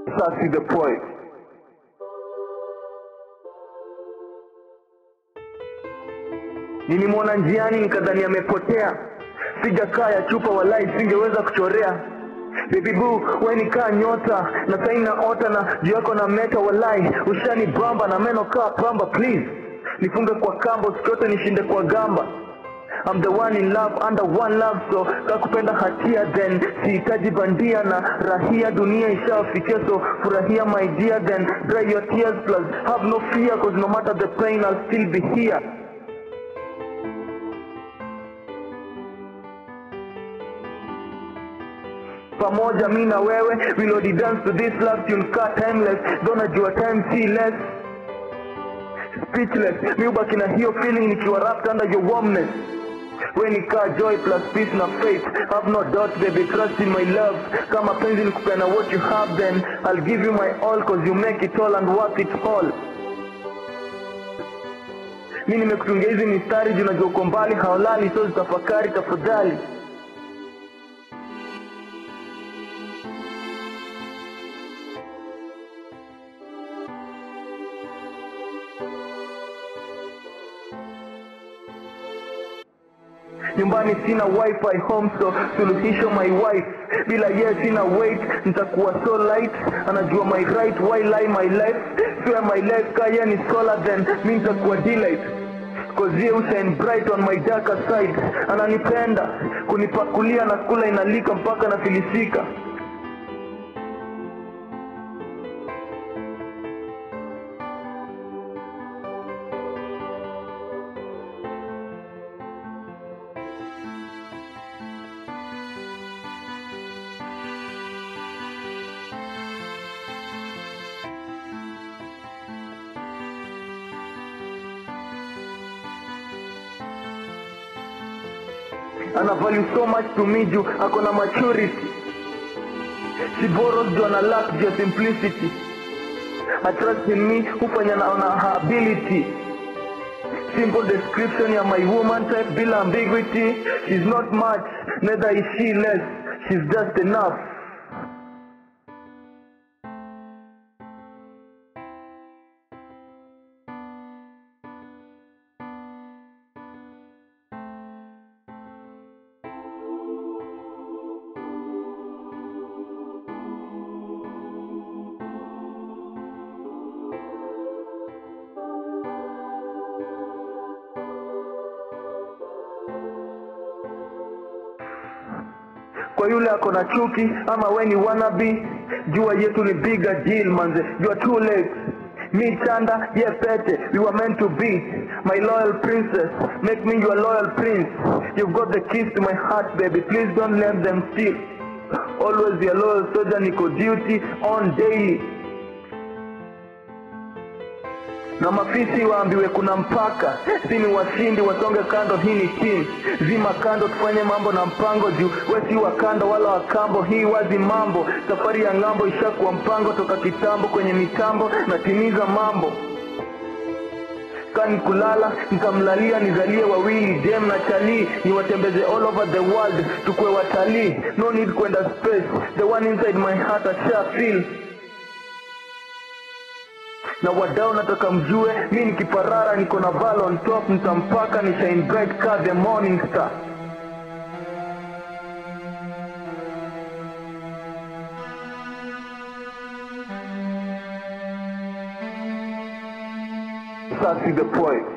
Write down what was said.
Sassy the poet. Nilimwona njiani nikadhani amepotea, sijakaa ya chupa walai, singeweza kuchorea Baby boo, we ni kaa nyota na saina ota na juu yako na meta walai, ushani bamba na meno kaa pamba, please nifunge kwa kambo, sikiote nishinde kwa gamba I'm the one in love under one love so kakupenda hatia then sihitaji bandia na rahia dunia ishawafikia so furahia my dear then dry your tears plus have no fear cause no matter the pain I'll still be here pamoja mi na wewe wilodi dance to this love tune kaa timeless don't jua time see less speechless mi ubaki na hiyo feeling nikiwa wrapped under your warmness we ni kaa joy plus peace na faith have no doubt baby trust in my love kama penzi nikupena what you have then I'll give you my all cause you make it all and worth it all mi nimekutungia hizi mistari juu najua uko mbali haolali so zitafakari tafadhali nyumbani sina wifi home so suluhisho my wife bila ye sina weight nitakuwa so light anajua my right why lie my life swear my life kaya ni solar then mi nitakuwa delight Cause ye shine bright on my darker side ananipenda kunipakulia na kula inalika mpaka nafilisika ana value so much to me juu ako na maturity she borrows juu ana lack juu ya simplicity I trust in me hufanya na na her ability simple description ya my woman type bila ambiguity she's not much neither is she less she's just enough kwa yule ako na chuki ama we ni wannabe jua yetu ni bigger deal manze you are too late me chanda ye pete we were meant to be my loyal princess make me your loyal prince you've got the keys to my heart baby please don't let them steal always your loyal soldier niko duty on daily na mafisi waambiwe kuna mpaka si ni washindi wasonge kando hii ni team zima kando tufanye mambo na mpango juu we si wa kando wala wa kambo hii wazi mambo safari ya ng'ambo ishakuwa mpango toka kitambo kwenye mitambo natimiza mambo kani kulala nikamlalia nizalie wawili dem na chalii niwatembeze all over the world tukue watalii no need kwenda space the one inside my heart asha feel na wadau nataka mjue mi nikiparara niko na val on top nitampaka ni shine bright ka the morning star Sassy the poet